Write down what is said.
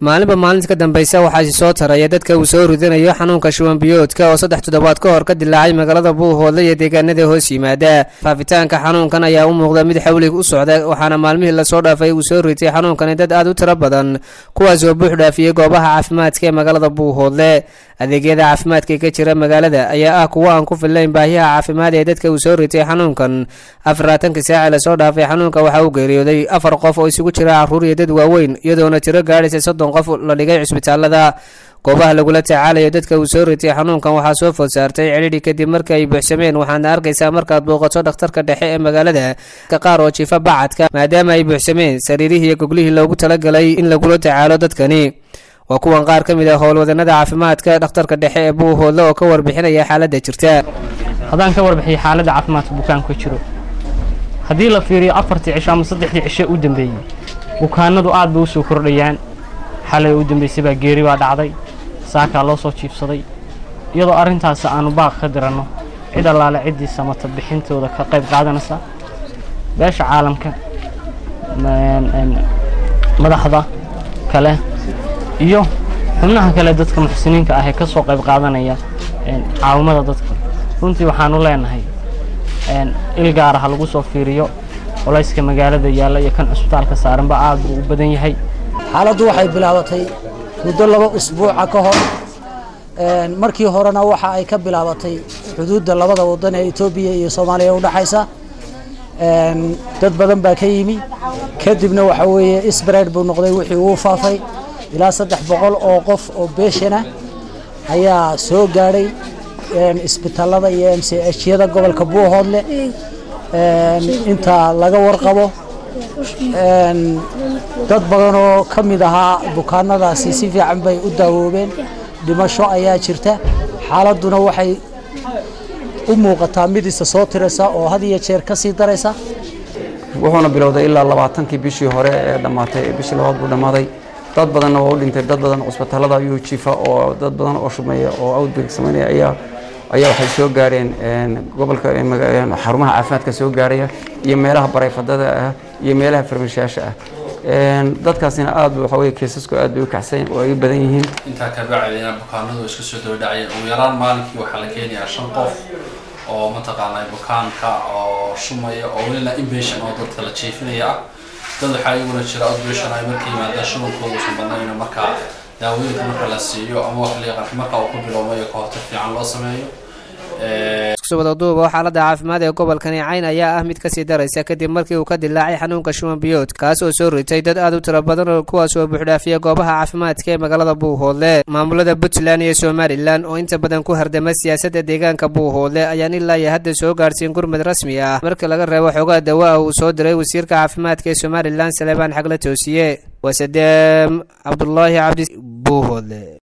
maalinba maalinta ka dambeysa waxaasi soo taraya dadka uu soo ridanayo xanuunka shuban biyoodka oo saddex toddobaad ka hor ka dilaacay magaalada buuhoodle iyo deegaanada hoos yimaada faafitaanka xanuunkan ayaa u muuqda mid xawlig u socda waxaana maalmihii lasoo dhaafay uu soo ritay xanuunkani dad aad u tiro badan kuwaas oo buux dhaafiyey goobaha caafimaadka ee magaalada buuhoodle adeegyada caafimaadka ka jira magaalada ayaa ah kuwo aan ku fillayn baahiyaha caafimaad ee dadka uu soo ritay xanuunkan afarlaatanka saaci lasoo dhaafay xanuunka waxaa uu geeriyooday afar qof oo isugu jira caruur iyo dad waaweyn iyadoona tiro gaadhaysa soddon qof la dhigay cisbitaalada goobaha lagula tacaalayo dadka uu soo ritay xanuunkan waxaa soo food saartay cidhidhi kadib markii ay buuxsameen waxaadna arkaysaa markaad booqato dhakhtarka dhexe ee magaalada ka qaar oo jiifa bacadka maadaama ay buuxsameen sariirihii iyo goglihii loogu talagalay in lagula tacaalo dadkani waa kuwan qaar ka mid ah howlwadanada caafimaadka dhakhtarka dhexe ee buuhoodle oo ka warbixinaya xaaladda jirta haddaan ka warbixiyo xaaladda caafimaadka bukaanku ka jiro haddii la fiiriyo afartii cisho ama saddexdii cisho u dambeeyey bukaanadu aad bay u soo kordhayaan xalay u dambaysay baa geeri baa dhacday saakaa loo soo jiibsaday iyadoo arrintaas aanu baaq ka diranno cid allaale ciddii samata bixintooda ka qayb qaadanaysa beesha caalamka madaxda kale iyo xubnaha kale dadka muxsiniinka ah ee ka soo qayb qaadanaya caawimada dadka runtii waxaanu leenahay il gaara ha lagu soo fiiriyo colayska magaalada yaalla iyo kan cusbitaalka saaranba aad buu u badan yahay xaaladdu waxay bilaabatay muddo laba usbuuca ka hor markii horena waxa ay ka bilaabatay xuduudda labada wadan ee etoobiya iyo soomaaliya udhexaysa dad badan baa ka yimi kadibna waxa weeye isbareed buu noqday wixii uu faafay ilaa saddex boqol oo qof oo beeshana ayaa soo gaadhay isbitaalada iyo m c hyada gobolka buuhoodle inta laga warqabo dad badan oo ka mid ahaa bukaanadaasi si fiican bay u daawoobeen dhimasho ayaa jirta xaaladduna waxay u muuqataa mid isa soo tiraysa oo had iyo jeer ka sii daraysa wuxuuna bilowday ilaa labaatankii bishii hore ee dhammaatay bishii labaad buu dhammaaday dad badanna waa u dhintay dad badan cusbitaalada ayuu jiifa oo dad badan oo shumeeya oo outbreak samaynaya ayaa ayaa waxay soo gaareen gobolka xarumaha caafimaadka soo gaaraya iyo meelaha barayfadada ah iyo meelaha farmashayaasha ah dadkaasina aad waxa weye keesasku aad bay u kacsan oo ay badan yihiin intaa ka bacdina bukaanadu iska soo dabadhacaya ugu yaraan maalinkii waxaa la keenayaa shan qof oo mataqaanaa bukaanka oo shumaya oo welina inpatient oo dadka la jiifinaya ah dad waxaa iyaguna jira outpatient ay marka yimaadaan shubankooda uusan badnayn markaa daawooyinka marka la siiyo ama wax la yaqaan marka uu ku bilowmayo ka hortag fiican loo sameeyo iskusubadaduuba xaaladda caafimaad ee gobolkani cayn ayaa ah mid kasii daraysa kadib markii uu ka dilaacay xanuunka shuban biyood kaas oo soo ritay dad aad u tiro badan oo kuwaas oo buuxdhaafiya goobaha caafimaadka ee magaalada buuhoodle maamulada puntland iyo somalilan oo inta badan ku hardama siyaasadda deegaanka buuhoodle ayaan ilaa iyo hadda soo gaadhsiin gurmad rasmi ah marka laga reebo xoogaa dawa ah uu soo diray wasiirka caafimaadka ee somalilan saleebaan xagla toosiye waa sadeem cabdulaahi cabdi buuhoodle